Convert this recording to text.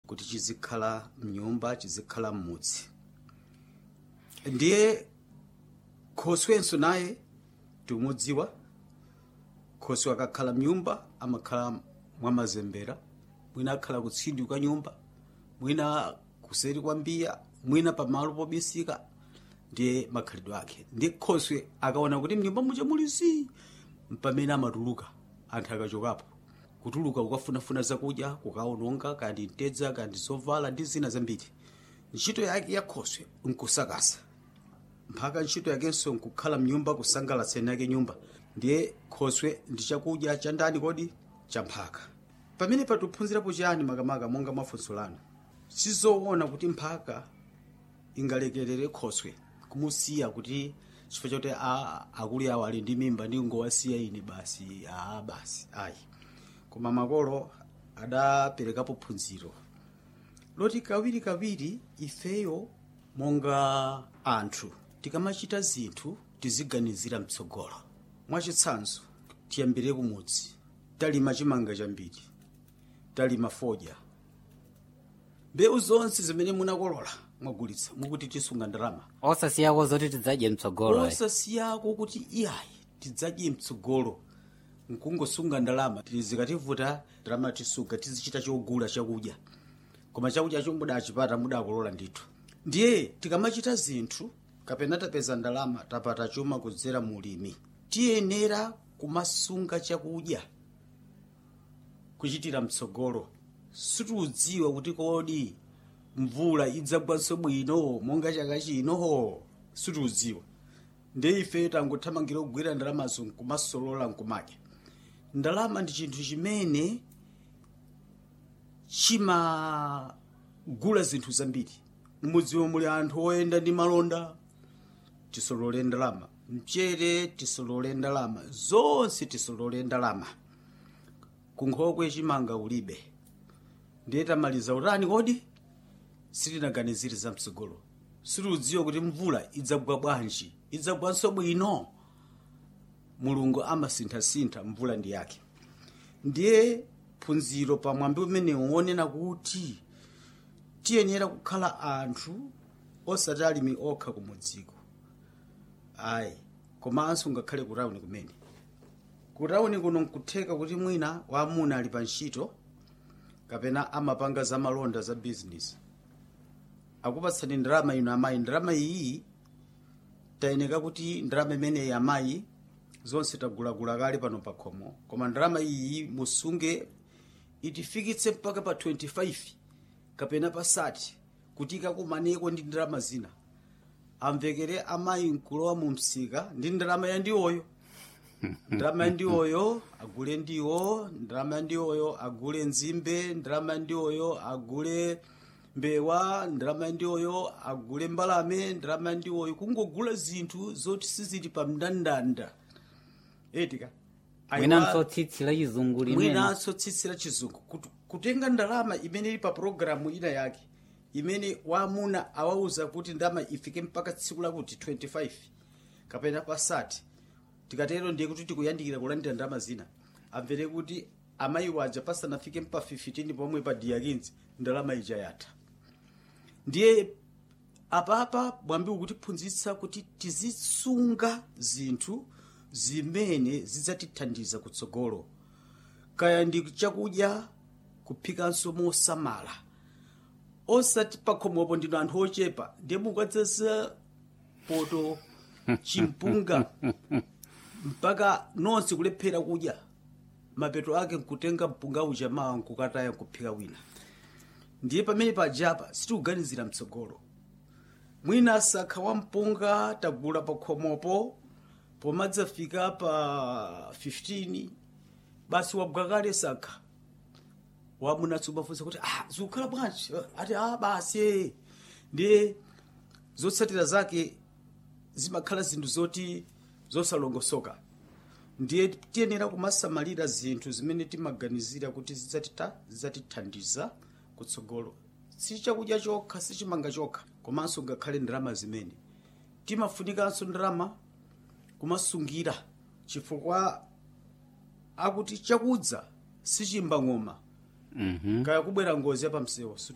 kuti chizikhala mnyumba chizikhala mmudzi ndiye khoswenso naye tikumudziwa khoswe akakhala mnyumba amakhala mwamazembera mwina akhala kutsindi kwa nyumba mwina kuseri kwa mbiya mwina pamalo pobisika ndiye makhalidwe ake ndiye khoswe akaona kuti mnyumba muja muli zii mpamene amatuluka anthu akachokapo kutuluka kukafunafuna zakudya kukaononga kandi mtedza kandi zovala ndi zina zambiri ntchito yake ya khoswe nkusakasa mpaka ntchito yakenso nkukhala mnyumba kusangalatseni yake nyumba ndiye khoswe ndi chakudya cha ndani kodi cha mphaka pamene patiphunzirapo chiyani makamaka monga mafunso lanu sizoona kuti mphaka ingalekerere khoswe kumusiya kuti chifukwa choti akuli awo ali ndi mimba ndi ngowasiya ine basi aa basi ayi koma makolo adaperekapo phunziro loti kawirikawiri ifeyo monga anthu tikamachita zinthu tiziganizira mtsogolo mwachitsanzo tiyambire kumudzi talima chimanga chambiri talima fodya mbewu zonse zimene munakolola mwagulitsa mukuti tisunga ndalama osasiyako zoti tidzadye mtsogolo ayi. osasiyako kuti iyayi tidzadye mtsogolo nkungosunga ndalama zikativuta ndalama tisunga tizichita chogula chakudya koma chakudya cho mudachipata mudakolola ndithu ndiye tikamachita zinthu kapena tapeza ndalama tapata chuma kudzera mulimi tiyenera kumasunga chakudya kuchitira mtsogolo sitiudziwa kuti kodi mvula idzagwanso bwino monga chaka chino sitiudziwa ndiye ife tangothamangira kugwira ndalamazo nkumasolola nkumadya ndalama ndi chinthu chimene chimagula zinthu zambiri mudziwo muli anthu oyenda ndi malonda tisolole ndalama mchere tisolole ndalama zonse tisolole ndalama kunkhokwe chimanga ulibe ndiye tamaliza utani kodi sitinaganizire za mtsogolo sitiudziwa kuti mvula idzagwa bwanji idzagwanso bwino mulungu amasinthasintha mvula ndi yake ndiye phunziro pamwambi umene wonena kuti tiyenera kukhala anthu osati alimi okha kumudziko ayi komanso ngakhale kutawuni kumene kutawuni kuno nkutheka kuti mwina wamuna ali pa ntchito kapena amapanga za malonda za bizinesi akupatsani ndalama ino amayi ndalama iyi tayeneka kuti ndalama imeneyi amayi zonse tagulagula kale pano pa khomo koma ndalama iyi musunge itifikitse mpaka pa 25 kapena pa 30 kuti ikakumaneko ndi ndalama zina amvekere amayi nkulowa mu msika ndi ndalama ya ndiwoyo ndalama ya ndiwoyo agule ndiwo ndalama ya ndiwoyo agule nzimbe ndalama ya ndiwoyo agule mbewa ndalama ya ndiwoyo agule mbalame ndalama ya ndiwoyo kungogula zinthu zoti sizili pa mndandanda etika mwinanso tsitsi la chizungu limene mwinanso tsitsi la chizungu Kut- kutenga ndalama imene ili pa programu ina yake imene wamuna awauza kuti ndalama ifike mpaka tsiku lakuti 25 kapena pa 30 tikatero ndiye kuti tikuyandikira kulandira ndalama zina amvere kuti amayi waja pasanafike mpa 15 pomwe pa diyakinzi ndalama ija yatha ndiye apapa mwambi ukutiphunzitsa kuti tizisunga zinthu zimene zidzatithandiza kutsogolo kaya ndi chakudya kuphikanso mosamala osati pakhomopo ndino anthu ochepa ndiye mukadzasa poto chimpunga mpaka nonse kulephera kudya mapeto ake nkutenga mpunga uja mawa nkukataya nkuphika wina ndiye pamene pajapa sitikuganizira mtsogolo mwina sakha wa mpunga tagula pakhomopo pomadzafika pa 15 basi wabwa kale sakha wamunatso umafunsa kuti ah zikukhala bwanji ati ah basi ndiye zotsatira zake zimakhala zinthu zoti zosalongosoka ndiye tiyenera kumasamalira zinthu zimene timaganizira kuti zidzatita zidzatithandiza kutsogolo si chakudya chokha si chimanga chokha komanso ngakhale ndalama zimene timafunikanso ndalama kumasungira chifukwa akuti chakudza sichimba ng'oma Mhm. kaya kubwera ngozi yapamsewu